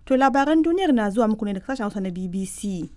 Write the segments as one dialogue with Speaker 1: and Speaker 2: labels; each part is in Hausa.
Speaker 1: To labaran duniyar na zuwa muku ne daga sashen Hausa na BBC.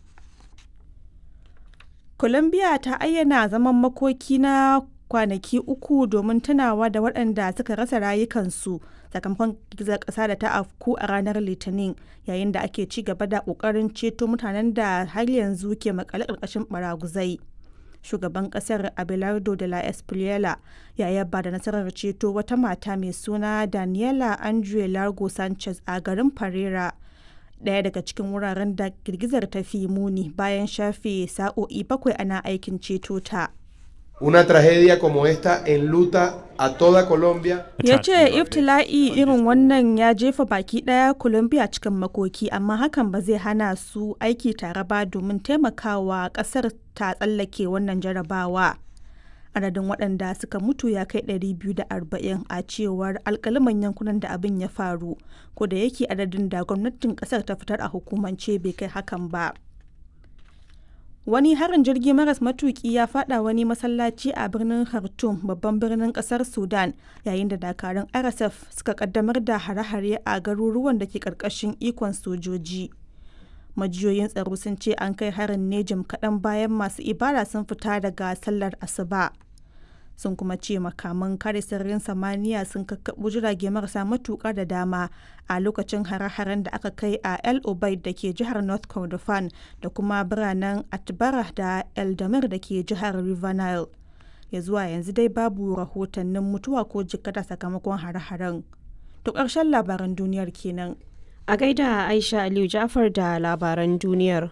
Speaker 1: Colombia ta ayyana zaman makoki na kwanaki uku domin tunawa da waɗanda suka rasa rayukansu sakamakon girgizar ƙasa da ta afku a ranar Litinin yayin da ake ci gaba da ƙoƙarin ceto mutanen da har yanzu ke makale ƙarƙashin baraguzai. Shugaban ƙasar Abelardo de la Espriella ya yaba da nasarar ceto wata mata mai suna Daniela Andre Largo Sanchez a garin Pereira. Ɗaya daga cikin wuraren da girgizar ta fi muni bayan shafe sa'o'i bakwai ana aikin ceto ta.
Speaker 2: Una tragedia como esta enluta a toda Colombia.
Speaker 1: Ya ce iftila'i irin wannan ya jefa baki ɗaya Colombia cikin makoki amma hakan ba zai hana su aiki tare ba domin taimakawa ƙasar ta tsallake wannan jarabawa. Adadin waɗanda suka mutu ya kai 240 a cewar alkaliman yankunan da abin ya faru, ko da yake adadin da gwamnatin ƙasar ta fitar a hukumance bai kai hakan ba. Wani harin jirgi maras matuki ya fada wani masallaci a birnin Khartoum babban birnin kasar Sudan yayin da dakarun RSF suka kaddamar da hare-hare a garuruwan da ke karkashin ikon sojoji. Majiyoyin tsaro sun ce an kai harin ne jim kaɗan bayan masu ibada sun fita daga sallar asuba. sun kuma ce makaman kare sararin samaniya sun kakkaɓo jirage marasa matuƙa da dama a lokacin hare-haren da aka kai a el obeid da ke jihar north kordofan da kuma biranen atbara da eldamir da ke jihar river nile ya zuwa yanzu dai babu rahotannin mutuwa ko jikkata sakamakon hare-haren to ƙarshen labaran duniyar kenan
Speaker 3: a gaida aisha aliyu jafar da labaran duniyar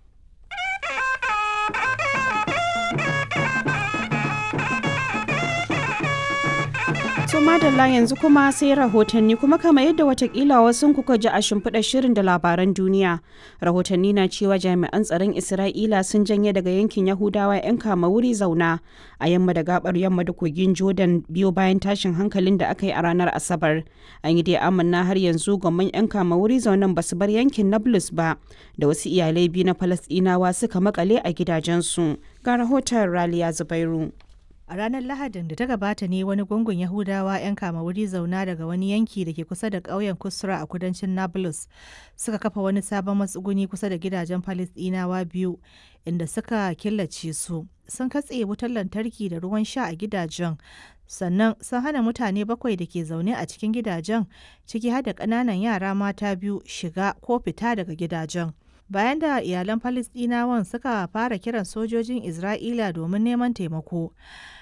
Speaker 3: To madalla yanzu kuma sai rahotanni kuma kama yadda watakila wasu kuka ji a shimfiɗar shirin da labaran duniya. Rahotanni na cewa jami'an tsaron Isra'ila sun janye daga yankin Yahudawa 'yan kama wuri zauna a yamma da gabar yamma da kogin Jordan biyo bayan tashin hankalin da aka yi a ranar Asabar. An yi dai amanna har yanzu gwamman 'yan kama wuri zaunan ba su bar yankin Nablus ba da wasu iyalai biyu na Falasɗinawa suka makale a gidajensu. Ga rahoton Raliya Zubairu.
Speaker 4: A ranar Lahadin da ta gabata ne wani gungun Yahudawa 'yan kama wuri zauna daga wani yanki da ke kusa da ƙauyen Kusra a kudancin Nablus suka kafa wani sabon matsuguni kusa da gidajen Falisdinawa biyu inda suka killace su. Sun katse wutar lantarki da ruwan sha a gidajen sannan sun hana mutane bakwai da ke zaune a cikin gidajen ciki har da ƙananan yara mata biyu shiga ko fita daga gidajen. bayan da iyalan Falasɗinawan suka fara kiran sojojin Isra'ila domin neman taimako.